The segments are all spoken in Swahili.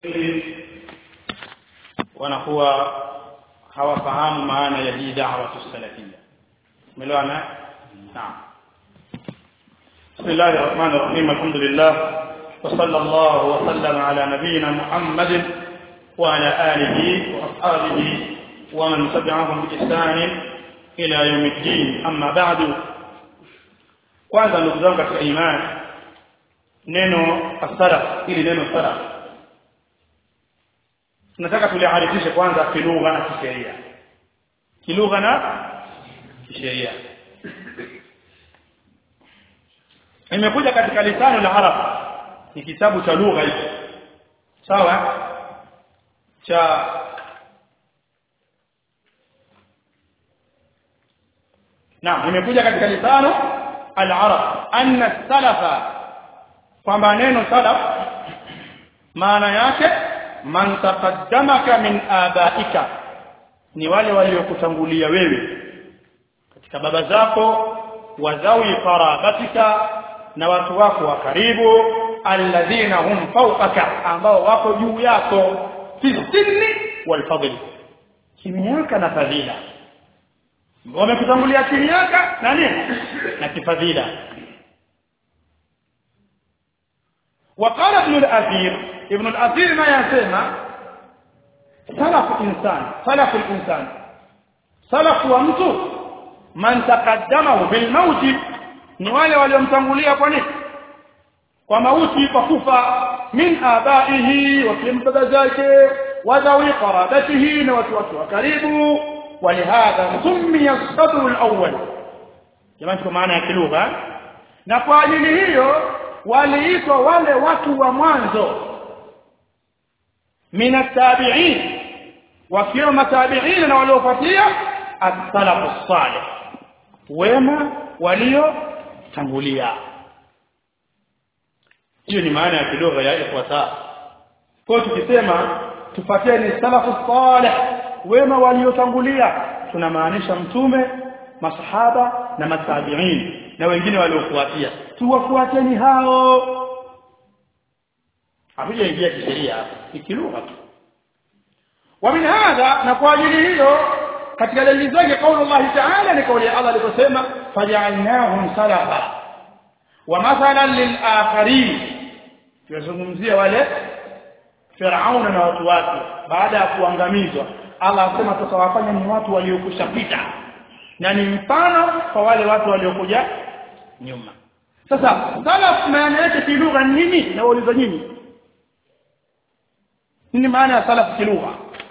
wanakuwa hawafahamu maana ya hii da'wa salafia umeelewana naam بسم الله الرحمن الرحيم الحمد لله وصلى الله وسلم على نبينا محمد وعلى آله وأصحابه ومن تبعهم بإحسان إلى يوم الدين أما بعد kwanza ndugu zangu katika imani neno as-salaf ili neno salaf tunataka tuliarifishe kwanza kilugha na kisheria kilugha na kisheria imekuja katika lisano la arab ni kitabu cha lugha hicho sawa cha naam imekuja katika lisano al-arab anna salafa kwamba neno salaf maana yake man taqaddamaka min abaika ni wale waliokutangulia wewe katika baba zako wazawi qarabatika na watu wako wa karibu alladhina hum fawqaka ambao wako juu yako fi sinni wal fadli kimiaka na fadhila wamekutangulia kimiaka na nini na kifadhila وقال ابن الأثير ابن الأثير ما يسمى سلف إنسان سلف الإنسان سلف ومtu man taqaddamahu bil mauti ni wale waliomtangulia kwa nini kwa mauti kwa kufa min abaihi wa baba zake wa dhawi qarabatihi na watu wake wa karibu ولهذا سمي الصدر الاول jamani kwa maana ya kilugha na kwa ajili hiyo waliitwa wale watu wa mwanzo min at-tabi'in wakiwa matabi'in na waliofuatia as-salaf as-salih wema waliotangulia hiyo ni maana ya kilugha ya ikhwata kwa tukisema tufuatieni salafu salih wema waliotangulia tunamaanisha mtume masahaba na matabiin na wengine waliofuatia tuwafuateni hao hakujaingia kisheria ni kilugha tu ومن هذا na kwa ajili hiyo katika dalili zake kauli Allah Ta'ala ni kauli ya Allah aliposema faj'alnahum salafa wa mathalan lil akharin tunazungumzia wale Firauna na watu wake baada ya kuangamizwa Allah asema tutawafanya ni watu waliokushapita na ni mfano kwa wale watu waliokuja nyuma sasa salaf maana yake kilugha nini na wauliza nyinyi nini maana ya salaf kilugha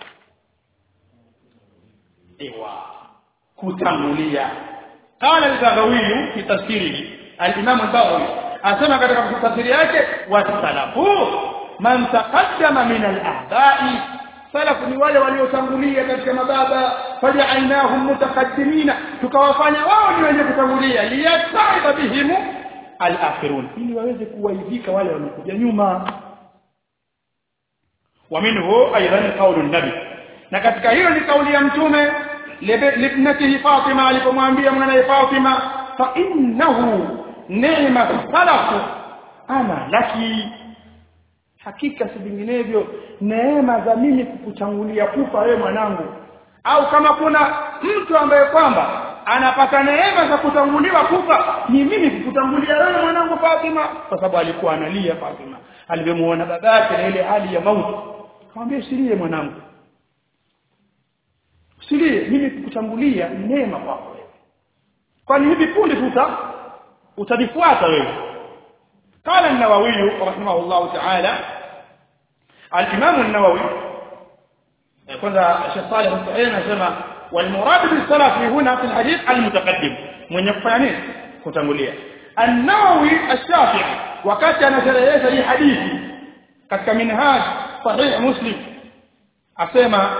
ايوه kutangulia قال البغوي في تفسيره الامام البغوي asema katika tafsiri yake wasalafu man taqaddama min al-ahba'i salafu ni wale waliotangulia katika mababa faja'alnahum mutaqaddimina tukawafanya wao ni wenye kutangulia liyasaiba bihim al-akhirun ili waweze kuwaidhika wale wanakuja nyuma wa minhu aidan qawlu nabi na katika hiyo ni kauli ya mtume libnatihi Fatima alipomwambia mwanae Fatima fa innahu ni'ma salafu ana laki hakika si vinginevyo neema za mimi kukutangulia kufa wewe mwanangu au kama kuna mtu ambaye kwamba anapata neema za kutanguliwa kufa ni mimi kukutangulia wewe mwanangu Fatima kwa sababu alikuwa analia Fatima alivyomuona babake na ile hali ya mauti akamwambia usilie mwanangu usilie mimi kukutangulia neema kwako wewe kwani hivi punde tuta utadifuata wewe قال النووي رحمه الله تعالى الإمام النووي كذا الشيخ صالح السعيد anasema والمراد بالسلف هنا في الحديث المتقدم من يفعني kutangulia النووي الشافعي wakati anasherehesha hii hadithi katika minhaj sahih muslim asema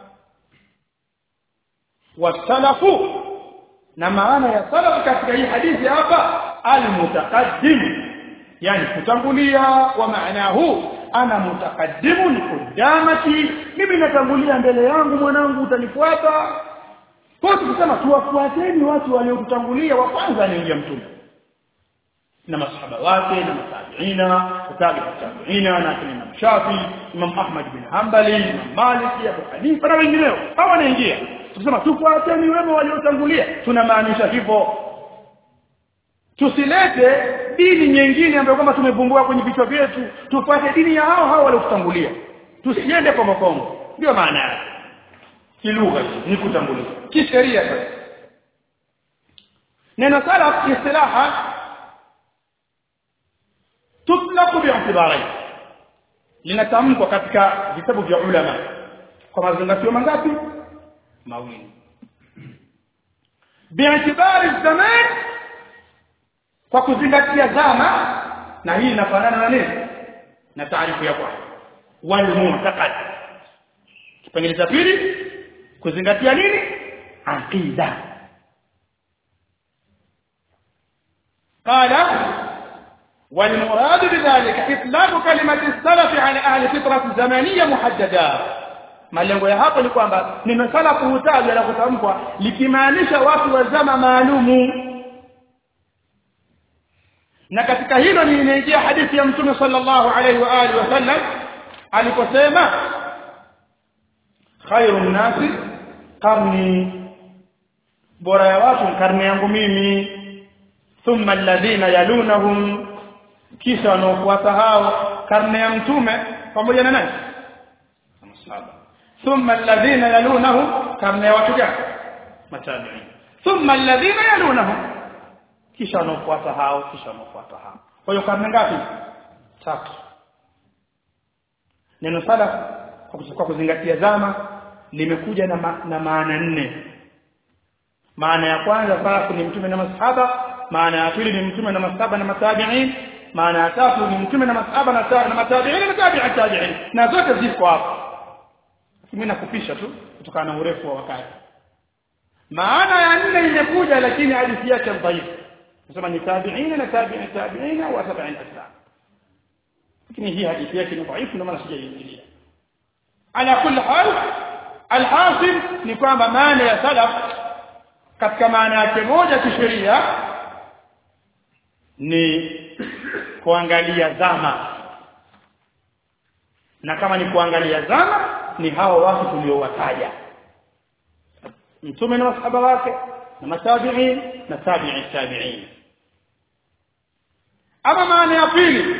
wasalafu na maana ya salaf katika hii hadithi hapa almutaqaddim yani kutangulia wa maanahu ana mutaqaddimun qudamati mimi natangulia mbele yangu mwanangu utanifuata kwa tukisema tuwafuateni watu waliokutangulia wa kwanza anaingia mtume na masahaba wake na matabiina kutabi tabiina na kina Imam Shafi Imam Ahmad bin Hanbali Imam Malik Abu Hanifa na wengineo hawa wanaingia tukisema tufuateni wema waliotangulia tunamaanisha hivyo tusilete dini nyingine ambayo kwamba tumevumbua kwenye vichwa vyetu tufuate dini ya hao hao waliotangulia tusiende kwa makongo ndio maana yake kilugha ni kutangulia kisheria sasa neno salaf istilaha tutlaqu bi'tibarain linatamkwa katika vitabu vya ulama kwa mazingatio mangapi mawili bi'tibari zaman kwa kuzingatia zama na hii inafanana na nini na taarifu ya kwanza wal mu'taqad kipengele cha pili kuzingatia nini aqida قال والمراد بذلك إطلاق كلمة السلف على أهل فترة زمنية محددة malengo ya hapo ni kwamba neno salafu hutajwa na kutamkwa likimaanisha watu wa zama maalumu na katika hilo ni inaingia hadithi ya mtume sallallahu alaihi wa alihi wasallam aliposema khairu nnasi qarni bora ya watu karne yangu mimi thumma alladhina yalunahum kisha wanaofuata hao karne ya mtume pamoja na nani masahaba thumma alladhina yalunahum karne ya watu gani matabi'in thumma alladhina yalunahum kisha wanaofuata hao kisha wanaofuata hao kwa hiyo karne ngapi tatu neno salaf kwa kuzingatia zama limekuja na, ma, na maana nne maana ya kwanza salafu ni mtume na masahaba maana ya pili ni mtume na masahaba na matabi'in maana ya tatu ni mtume na masahaba na na matabi'in na tabi'i tabi'in na zote ziko hapo mimi nakupisha tu kutokana na urefu wa wakati maana ya nne imekuja lakini hadithi yake dhaifu nasema ni tabi'in na tabi'i tabi'in wa tabi'in aslam lakini hii hadithi yake ni dhaifu ndio maana sijaiingilia ala kulli hal alhasil ni kwamba maana ya salaf katika maana yake moja kisheria ni kuangalia zama na kama ni kuangalia zama ni hao watu tuliowataja mtume na masahaba wake na matabi'in na tabi'i tabi'in ama maana ya pili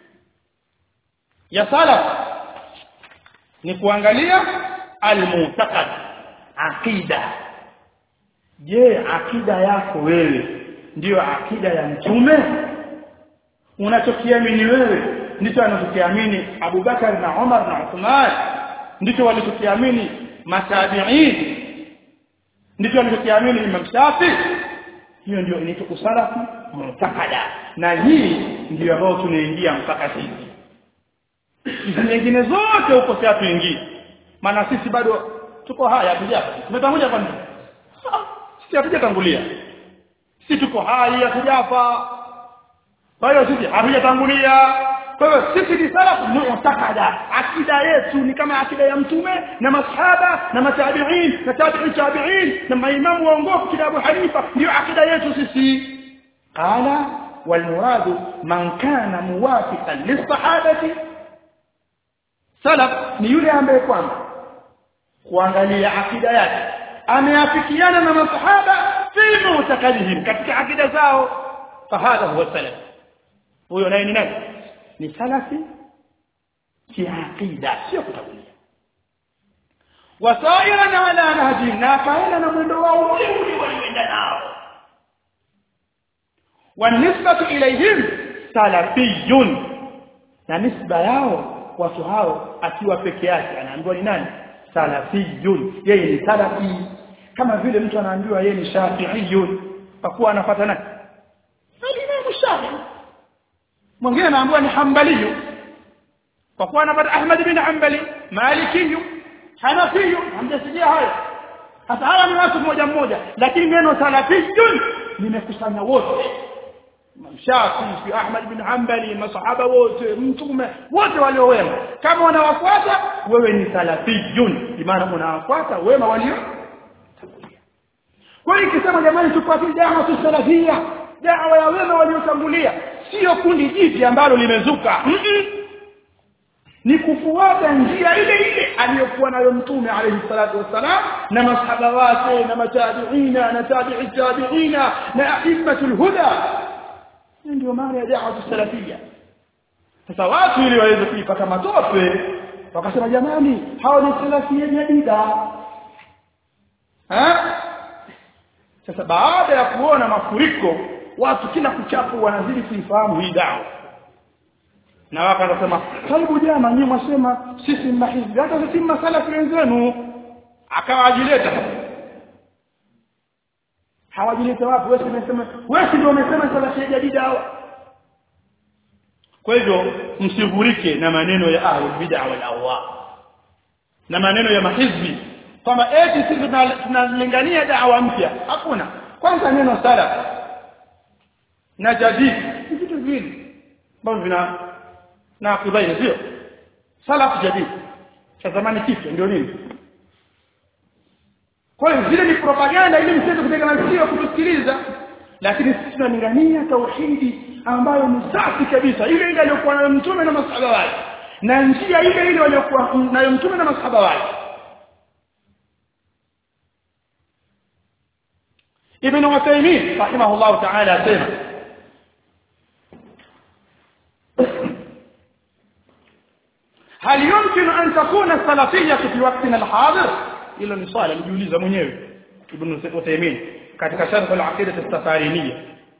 ya salaf ni kuangalia al-mu'taqad aqida je akida yako wewe ndiyo akida ya mtume unachokiamini wewe ndicho anachokiamini Abubakar na Umar na Uthman ndicho walichokiamini matabi'in ndicho walichokiamini Imam Shafi hiyo ndio inaitwa usalafu mutakada na hii ndio ambayo tunaingia mpaka sisi hizi nyingine zote huko sasa tuingie maana sisi bado tuko haya hatujapa tumetangulia kwa nini sisi hatujatangulia sisi tuko hai hatujafa kwa hiyo sisi hatujatangulia kwa hiyo sisi ni salafu mu'takada akida yetu ni kama akida ya mtume na masahaba na matabi'in na tabi'i tabi'in na maimamu waongofu kina Abu Hanifa ndio akida yetu sisi qala والمراد من كان موافقا للصحابه salaf ni yule ambaye kwamba kuangalia akida yake ameafikiana na masahaba fi mutakadihim katika akida zao fahadha huwa salaf huyo naye ni nani ni salafi kiakida sio kutangulia wasaira na ala nahji na kaenda na mwendo wao ule ule walioenda nao wanisbatu ilayhim salafiyun na nisba yao watu hao akiwa peke yake anaambiwa ni nani salafiyun yeye ni salafi kama vile mtu anaambiwa yeye ni shafi'iyun kwa kuwa anafuata nani Imam Shafi'i mwingine anaambiwa ni hanbaliyu kwa kuwa anafuata Ahmad bin Hanbali malikiyu hanafiyu hamjasikia hayo sasa hawa ni watu mmoja mmoja lakini neno salafiyun limekusanya wote Shafi fi Ahmad bin Hanbali masahaba wote mtume wote waliowema kama unawafuata wewe ni salafiyun maana unawafuata wema walio kwa hiyo ikisema jamani tupate dawa tusalafia dawa ya wema waliotangulia sio kundi jipya ambalo limezuka mm -mm. ni kufuata njia ile ile aliyokuwa nayo mtume alayhi salatu wassalam na masahaba wake na matabiina na tabi'i tabiina na aimmatul huda ndio maana ya dawa salafia sasa watu ili waweze kuipata matope wakasema jamani hao ni salafia jadida ha sasa baada ya kuona mafuriko watu kila kuchapo wanazidi kuifahamu hii dawa na waka anasema karibu jana nyinyi mwasema sisi ni mahizbi hata sisi ni masalafi wenzenu akawajileta hawajileta wapi wewe umesema wewe ndio umesema salafi jadida hawa kwa hivyo msivurike na maneno ya ahli bid'a wal ahwa na maneno ya mahizbi kwamba eti sisi tunalingania dawa mpya hakuna kwanza neno salaf na jadid ni vitu viwili ambavyo vina na kubaini sio salaf jadid cha zamani kipya ndio nini kwa hiyo zile ni propaganda ili msiweze kutegemea sio kutusikiliza lakini sisi tunalingania tauhidi ambayo ni safi kabisa ile ile aliyokuwa nayo mtume na masahaba wake na njia ile ile waliokuwa nayo mtume na masahaba wake ابن عثيمين رحمه الله تعالى سيما هل يمكن أن تكون السلفية في وقتنا الحاضر إلا نصال مجوليزة منيوي ابن عثيمين katika sharh al-aqidah as-safariniyya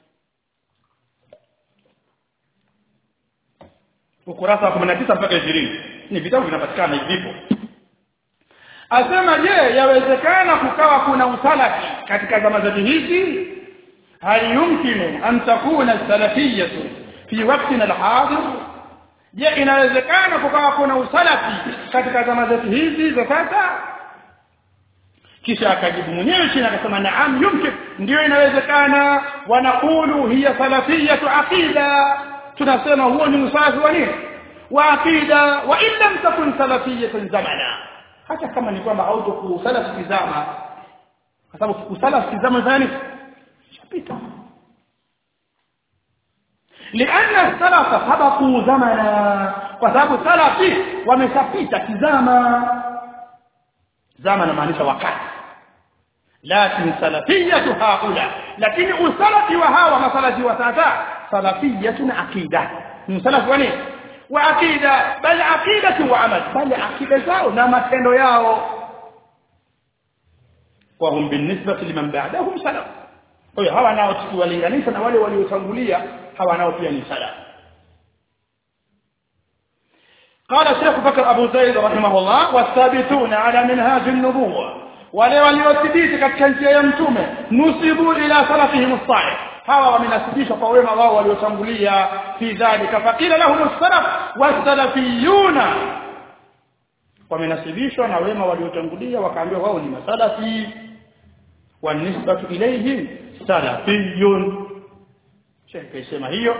ukurasa wa 19 mpaka 20 ni vitabu vinapatikana hivipo asema je yawezekana kukawa kuna usalafi katika zama zetu hizi hal yumkinu an takuna salafiyatu fi waqtina al-hadir je inawezekana kukawa kuna usalafi katika zama zetu hizi za sasa kisha akajibu mwenyewe chini akasema naam yumkin ndio inawezekana wanaqulu hiya salafiyatu aqida tunasema huo ni usafi wa nini wa aqida wa in lam takun salafiyatan zamana hata kama ni kwamba hautokuwa usalafi kizama kwa sababu usalafi kizama zani shapita لأن السلف سبقوا زمنا وسبب سلفي ومشapita kizama zama maanisha wakati lakini salafiyatu haula lakini usalafi wa hawa masalafi wa sasa salafiyatun aqida msalafi wa nini wa aqida bal aqidatu wa amal bal aqida zao na matendo yao wa hum binisbati liman ba'dahum salaf kwa hiyo hawa nao tukiwalinganisha na wale waliotangulia hawa nao pia ni salaf قال الشيخ بكر أبو زيد رحمه الله والثابتون على منهاج النبوة wale waliothibiti katika njia ya mtume nusibu ila salafihim as-salih hawa wamenasibishwa kwa wema wao waliotangulia fi dhalika faqila lahum as-salaf was-salafiyuna wamenasibishwa na wema waliotangulia wakaambiwa wao ni masalafi wa nisbatu ilayhim salafiyun Sheikh kaisema hiyo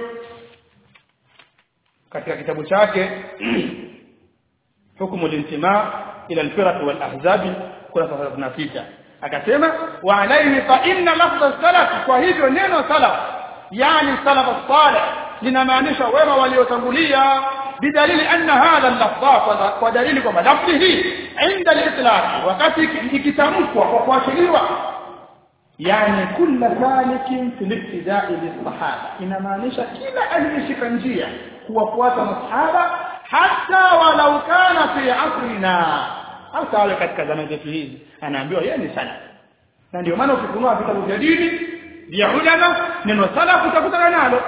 katika kitabu chake hukumu al-intima ila al-firaq wal-ahzab kurasa 36 akasema wa alayhi fa inna lafdh salaf kwa hivyo neno salaf yani salaf salih linamaanisha wema waliotangulia bidalili anna hadha al-lafdh kwa dalili kwamba lafdhi hii inda al-itlaq wakati ikitamkwa kwa kuashiriwa yani kulla salikin fil ibtida'i lis-sahaba inamaanisha kila aliyeshika njia kuwafuata masahaba hata walau kana fi asrina hata wale katika zama zetu hizi anaambiwa yeye ni salaf na ndio maana ukifunua vitabu vya dini vya ulama neno salaf utakutana nalo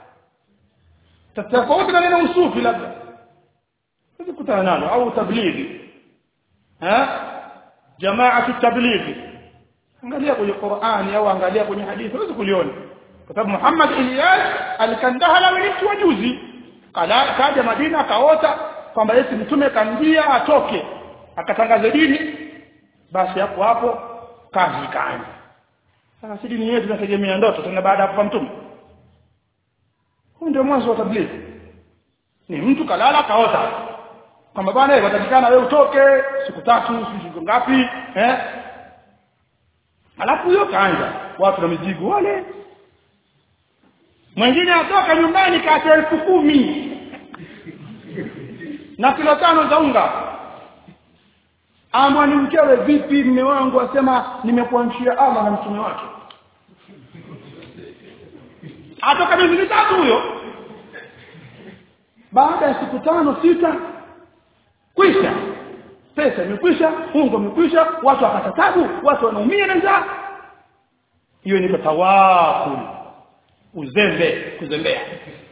tofauti na neno usufi labda utakutana nalo au tablighi ha jamaatu tablighi angalia kwenye Qur'ani au angalia kwenye hadithi huwezi kuliona kwa sababu Muhammad Ilyas alikandahala ni mtu wa juzi kala kaja Madina akaota kwamba Yesu mtume kanjia atoke akatangaza dini basi hapo hapo kazi ikaanza sasa si dini yetu tunategemea ndoto tena baada ya kufa mtume huu ndio mwanzo wa tablighi ni mtu kalala kaota kwamba bwana watakikana wewe utoke siku tatu siku ngapi eh alafu huyo kaanza watu na mizigo wale mwingine atoka nyumbani kaacha elfu kumi na kilo tano za unga amwa ni mkewe vipi mme wangu asema nimekuamshia Allah na mtume wake atoka miezi mitatu huyo baada ya siku tano sita kwisha pesa imekwisha ungo umekwisha watu wakata tabu watu wanaumia na njaa hiyo ni tawakul uzembe kuzembea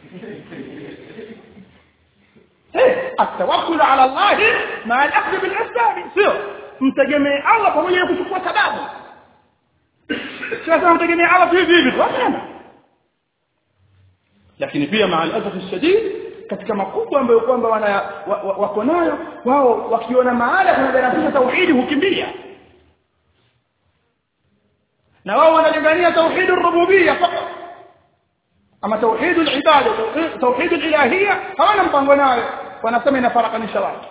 eh atawakkul ala Allah ma al-akhdh bil asbab sio mtegemee Allah pamoja na kuchukua sababu sasa mtegemee Allah hivi hivi tu hapana lakini pia maa al-asaf shadid katika makubwa ambayo kwamba wana wako nayo wao wakiona mahala kunadarasisha tauhidi hukimbia na wao wanalingania tauhid ar-rububiyya fakat ama tauhid al-ibada tauhid al-ilahiyya hawana mpango nayo wanasema inafarakanisha watu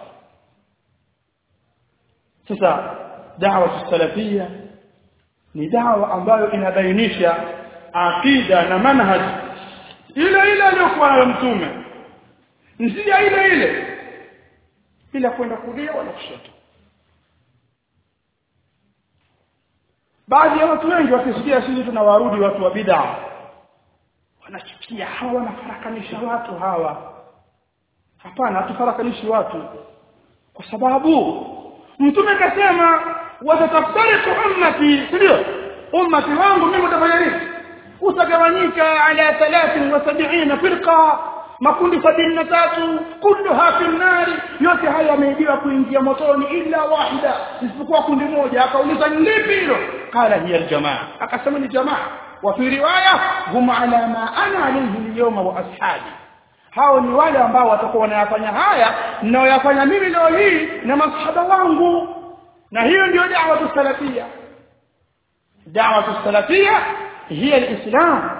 sasa da'wa salafiyya ni da'wa ambayo inabainisha aqida na manhaj ile ile aliyokuwa nayo mtume njia ile ile bila kwenda kulia wala kushoto baadhi ya watu wengi wakisikia sisi tunawarudi watu wa bid'a wanachukia hawa wanafarakanisha watu hawa hapana hatufarakanishi watu kwa sababu mtume akasema watataftariku ummati ndio ummati wangu mimi utafanya nini utagawanyika ala 73 firqa makundi sabini na tatu kulluha fi nnari yote haya yameidiwa kuingia motoni illa wahida isipokuwa kundi moja akauliza ni lipi hilo qala hiya aljamaa akasema ni jamaa wa fi riwaya hum ala ma ana alayhi alyawma wa ashabi hao ni wale ambao watakuwa wanayafanya haya ninayoyafanya mimi leo hii na masahaba wangu na hiyo ndio da'wa salafia da'wa salafia hiya alislam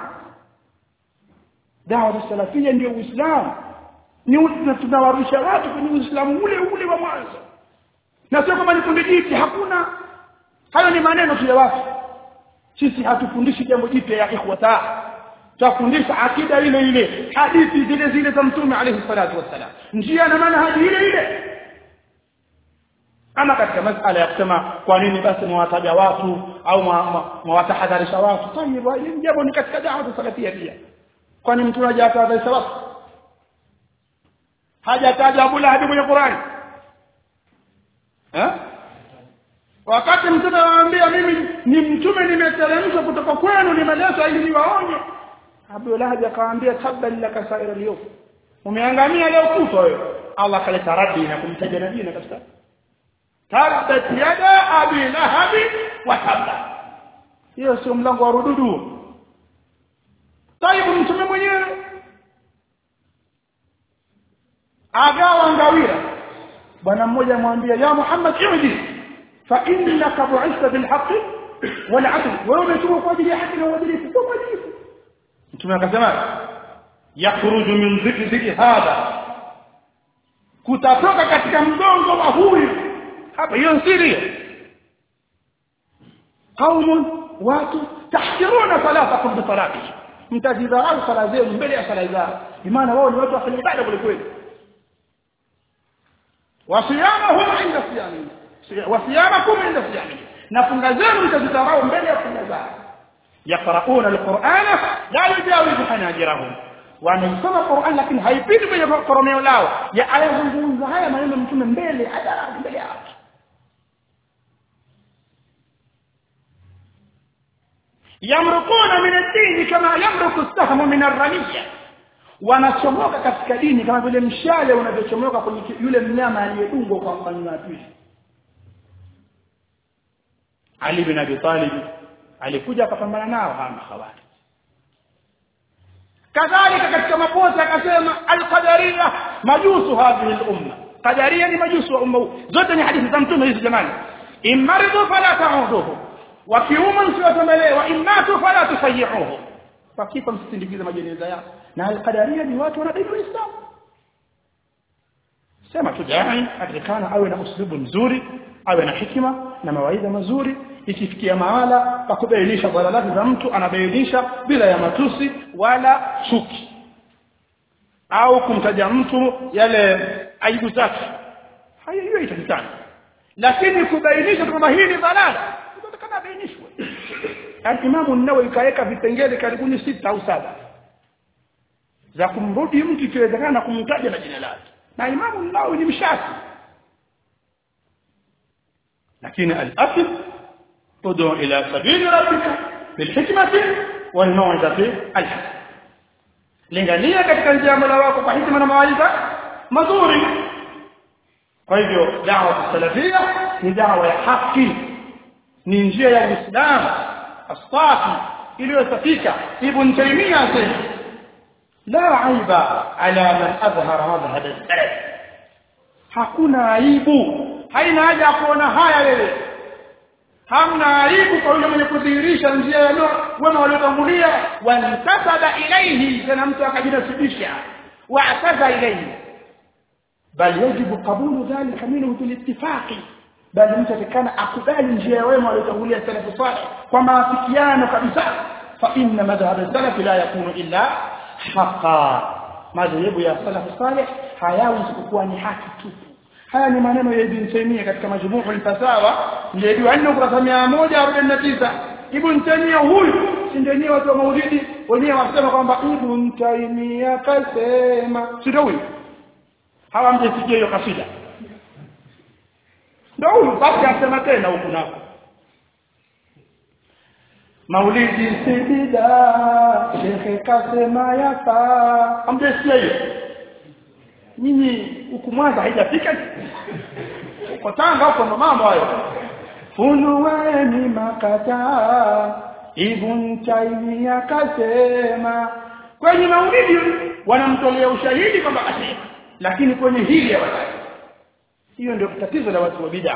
dawa salafia ndio uislamu ni tunawarusha watu kwenye uislamu ule ule wa mwanzo na sio kama ni kundi jipya hakuna hayo ni maneno tu ya watu sisi hatufundishi jambo jipya ya ikhwata tufundisha akida ile ile hadithi zile zile za mtume alayhi salatu wassalam njia na manhaji ile ile ama katika masala ya kusema kwa nini basi mwataja watu au mwatahadharisha watu tayeb hili jambo ni katika dawa salafia pia kwani mtu hajataja sababu hajataja Abu Lahab kwenye Qur'an eh wakati mtume anawaambia mimi ni mtume nimeteremshwa kutoka kwenu nimeleta ili niwaonye Abu Lahab akamwambia tabban laka saira al umeangamia leo kufa wewe Allah kaleta radi na kumtaja nabii na kabisa tabbat yada abi lahab wa tabba hiyo sio mlango wa rududu taibu mtume mwenyewe agawa ngawira bwana mmoja amwambia ya Muhammad irji fa innaka bu'itha bil haqqi wal 'adl wewe umetumwa kwa ajili ya haki na uadilifu kwa uadilifu mtume akasema yakhruju min dhikri hadha kutatoka katika mgongo wa huyu hapa hiyo siri qaumun watu tahkiruna salatakum bi salatihi mtazidharau sala zenu mbele ya sala zao maana wao ni watu wafanya ibada kule kweli wasiyamahum inda siyami wasiyamakum inda siyami na funga zenu mtazidharau mbele ya funga zao yaqrauna alqur'ana la yujawizu hanajirahum wanaisoma Qur'an lakini haipiti kwenye koromeo lao ya ayazungumza haya maneno mtume mbele hadharani mbele yao yamrukuna min ad-din kama yamruku as-sahmu min ar-ramiyya wanachomoka katika dini kama vile mshale unavyochomoka kwenye yule mnyama aliyedungwa kwa mfano wa pili Ali bin Abi Talib alikuja akapambana nao hawa khawari kadhalika katika maposa akasema al-qadariyya majusu hadhihi al-umma qadariyya ni majusu wa umma zote ni hadithi za mtume hizi jamani imaridu fala ta'uduhu wakiuma msiwatembelee wa imatu fala tusayihuhu wakifa msisindikize majeneza yao na alqadaria ni watu wanadai uislamu sema tu jai atakana awe na uslubu mzuri awe na hikima na mawaidha mazuri ikifikia mahala pa kubainisha dhalalati za mtu anabainisha bila ya matusi wala chuki au kumtaja mtu yale aibu zake haya hiyo itakitana lakini kubainisha kwamba hii ni dhalala inatakana abainishwe Al-Imam an-Nawawi kaweka vipengele karibuni sita au saba za kumrudi mtu ikiwezekana na kumtaja na jina lake na Imam an-Nawawi ni mshafi lakini al-asl ud'u ila sabili rabbika bil hikmati wal maw'izati al-hasana lingania katika njia ya Mola wako kwa hikma na mawaidha mazuri kwa hivyo da'wa salafia ni da'wa ya haki ni njia ya Uislamu asafi iliyosafika ibn Taymiyyah asema la aiba ala man adhhara madhhab al-salaf hakuna aibu haina haja ya kuona haya wewe hamna aibu kwa yule mwenye kudhihirisha njia ya wema waliotangulia wantasaba ilayhi tena mtu akajinasibisha wa'taza ilayhi bal yajibu qabulu dhalika minhu bil ittifaqi bali mtu atakana akubali njia ya wema waliotangulia salafu salih kwa maafikiano kabisa fa inna madhhab salaf la yakunu illa haqa madhhabu ya salafu salih hayawi isipokuwa ni haki tupu haya ni maneno ya Ibn Taymiyyah katika majmuu al-fatawa ndio ndio anno kurasa 149 Ibn Taymiyyah huyu si ndio watu wa maulidi wenyewe wasema kwamba Ibn Taymiyyah kasema si ndio huyu hawa mjesikia hiyo kasida ndio huyu basi asema tena huku nako Maulidi si bida shekhe kasema yafaa amjesikia hiyo nyinyi huku Mwanza haijafika kwa Tanga huko ndo mambo hayo funueni makataa ibn Taymiyyah kasema kwenye maulidi wanamtolea ushahidi kwamba kasema lakini kwenye hili hawataki hiyo ndio tatizo la watu wa bid'a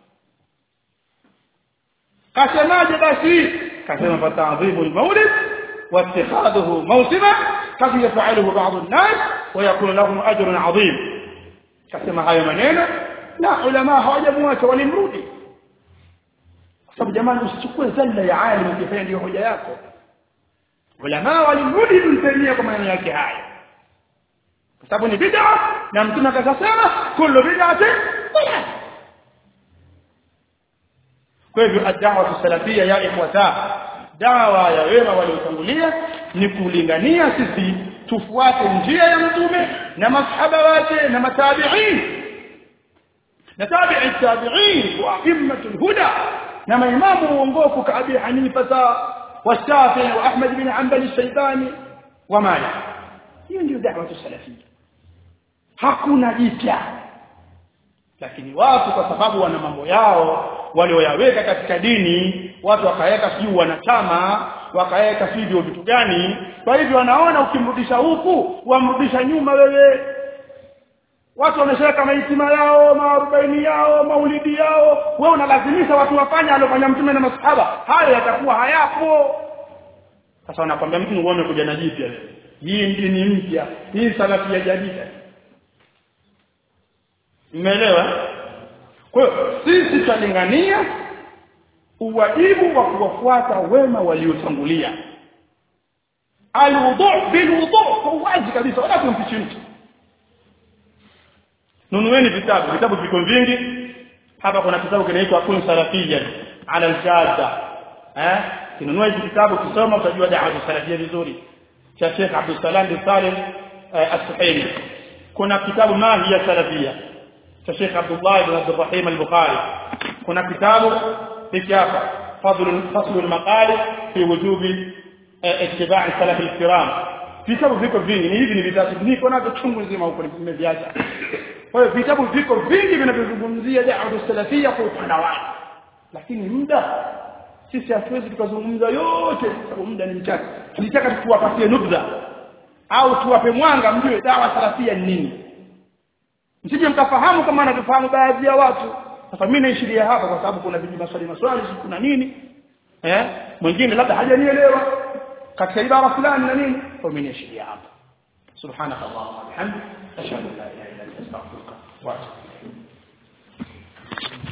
kasemaje basi kasema fatadhibu al-maulid واتخاذه موسما قد يفعله بعض الناس ويكون لهم اجر عظيم kasema hayo maneno na ulama hawajamwacha walimrudi kwa sababu jamani usichukue zalla ya alim ukifanya ndio hoja yako ulama walimrudi Ibn Taymiyyah kwa maneno yake haya kwa sababu ni bid'a na mtume akasema kullu bid'atin kwa hivyo ad-da'wa salafia ya ikhwata dawa ya wema waliotangulia ni kulingania sisi tufuate njia ya mtume na masahaba wake na matabi'in na tabi'i tabi'in wa immatul huda na maimamu uongofu ka Abi Hanifa wa Shafi'i wa Ahmad bin Hanbal al-Shaybani wa Malik hiyo ndio da'wa salafia hakuna jipya lakini watu kwa sababu wana mambo yao walioyaweka katika dini watu wakaweka sijui wanachama wakaweka sivyo vitu gani kwa hivyo wanaona ukimrudisha huku wamrudisha nyuma wewe watu wameshaweka maitima yao maarobaini yao maulidi yao wewe unalazimisha watu wafanye alofanya mtume na masahaba hayo yatakuwa hayapo sasa wanakwambia mtu uone kuja na jipya hii dini mpya hii salafi ya jadida Umeelewa? Kwa hiyo sisi tutalingania uwajibu wa kuwafuata wema waliotangulia. Alwudu bilwudu kwa wazi kabisa wala kumfichi mtu. Nunueni vitabu, vitabu viko vingi. Hapa kuna kitabu kinaitwa Kun Salafiyya ala al-Jadda. Eh? Kinunua hizi kitabu kisoma utajua da'wa salafia vizuri. Cha Sheikh Abdul Salam bin Salim As-Suhaimi. Kuna kitabu Mahi ya Salafia cha Sheikh Abdullah ibn Abdul Rahim al-Bukhari kuna kitabu hiki hapa fadl fasl al-maqali fi wujubi ittiba' salaf al-kiram vitabu viko vingi ni hivi ni vitatu niko navyo chungu nzima huko nimeviacha kwa hiyo vitabu viko vingi vinavyozungumzia da'wa salafia kwa upana wake lakini muda sisi hatuwezi tukazungumza yote sababu muda ni mchache tulitaka tuwapatie nubza au tuwape mwanga mjue dawa salafia ni nini msije mkafahamu kama anavyofahamu baadhi ya watu sasa mimi naishiria hapa kwa sababu kuna viji maswali maswali kuna nini eh mwingine labda hajanielewa katika ibara fulani na nini kwa mimi naishiria hapa subhanaka allahumma bihamdika ashhadu an la ilaha illa anta astaghfiruka wa atubu